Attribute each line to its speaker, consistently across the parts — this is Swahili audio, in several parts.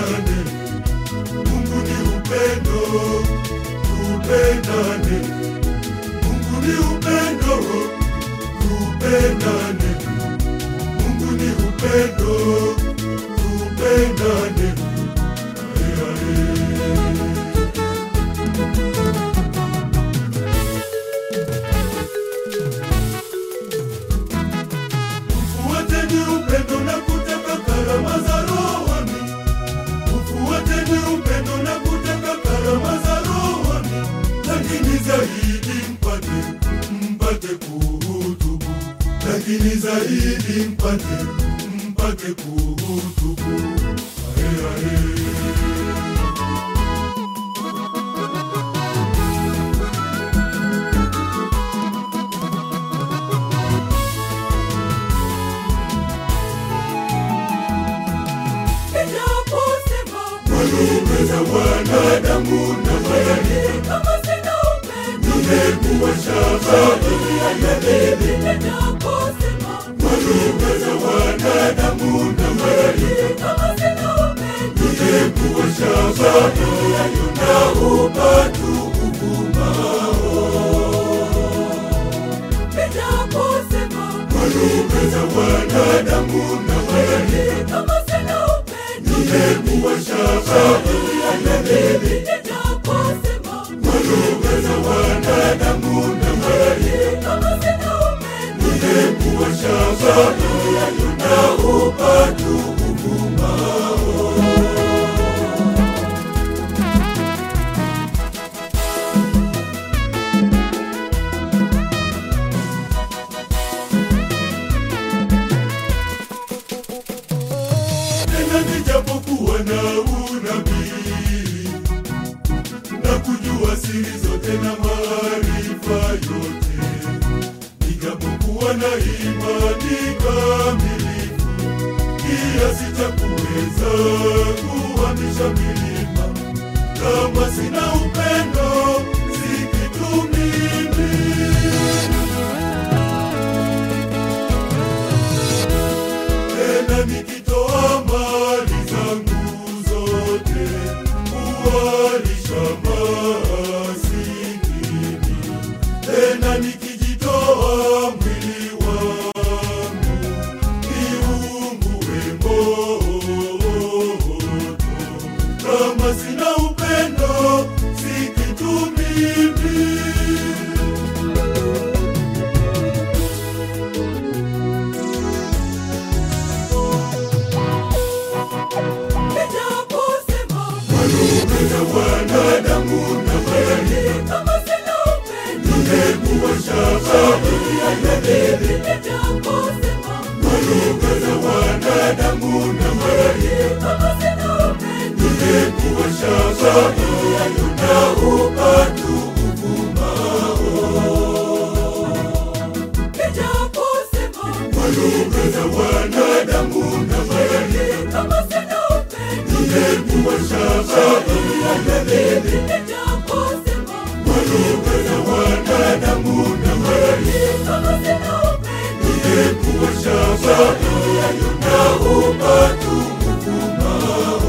Speaker 1: tupendane. Mungu ni upendo, tupendane. Mungu ni upendo, tupendane. Mungu ni upendo, tupendane. Ae, ae. Ufuateni upendo na kutaka karama za rohoni. Ufuateni upendo na kutaka karama za rohoni, lakini zaidi mpate mpate kuhutubu, lakini zaidi mpate mpate kuhutubu. Ae, ae.
Speaker 2: Ninaposema
Speaker 1: Walume za wanadamu na malaika
Speaker 2: kama sina upendo,
Speaker 1: nimekuwa shaba ya mimi.
Speaker 2: ninaposema
Speaker 1: Walume za wanadamu na malaika
Speaker 2: kama sina upendo,
Speaker 1: nimekuwa shaba na upatu uvumao.
Speaker 2: ninaposema
Speaker 1: Walume za wanadamu na malaika
Speaker 2: kama sina upendo,
Speaker 1: nimekuwa shaba ya mimi.
Speaker 2: ninaposema
Speaker 1: Walume za wanadamu na malaika
Speaker 2: kama sina upendo,
Speaker 1: nimekuwa shaba na upatu uvumao. tena nijapokuwa na unabii na kujua siri zote na maarifa yote, nijapokuwa na imani kamilifu kiasi cha kuweza kuhamisha milima, kama sina upendo si kitu mimi. tena nikitoa mali zangu zote kuwalisha masikini, tena nikijitoa mwili wangu niungue moto, kama sina upendo si kitu mimi.
Speaker 2: ninaposema
Speaker 1: Walume za wanadamu na malaika
Speaker 2: kama sina upendo,
Speaker 1: nimekuwa shaba ya mimi.
Speaker 2: ninaposema
Speaker 1: Walume za wanadamu na malaika
Speaker 2: kama sina upendo,
Speaker 1: nimekuwa shaba na upatu uvumao.
Speaker 2: ninaposema
Speaker 1: Walume za wanadamu na malaika
Speaker 2: kama sina upendo,
Speaker 1: nimekuwa shaba ya mimi.
Speaker 2: ninaposema
Speaker 1: Walume za wanadamu na malaika
Speaker 2: kama sina upendo,
Speaker 1: nimekuwa shaba na upatu uvumao.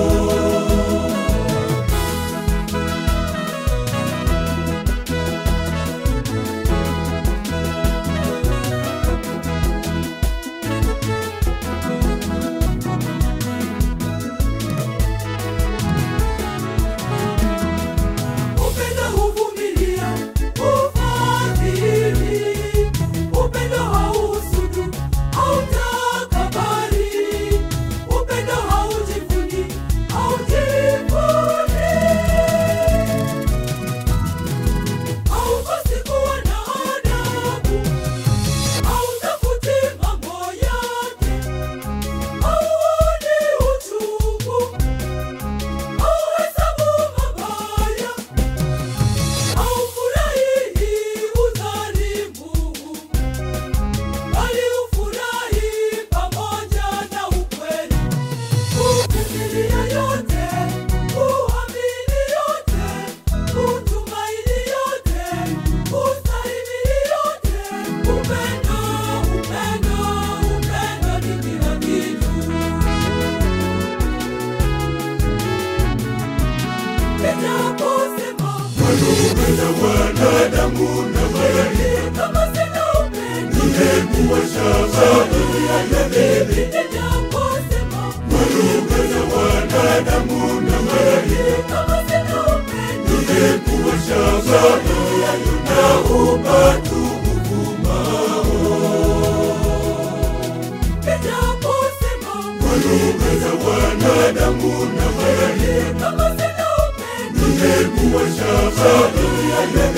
Speaker 2: upendo huvumilia, hufadhili, upendo hausudu, hautakabari,
Speaker 1: wanadamu na malaika
Speaker 2: kama sina upendo
Speaker 1: ningekuwa shaba
Speaker 2: ya mimi ninaposema
Speaker 1: kwa lugha za wanadamu na malaika
Speaker 2: kama sina upendo
Speaker 1: ningekuwa shaba na upatu
Speaker 2: ninaposema
Speaker 1: kwa lugha za wanadamu na malaika
Speaker 2: kama sina upendo
Speaker 1: ningekuwa shaba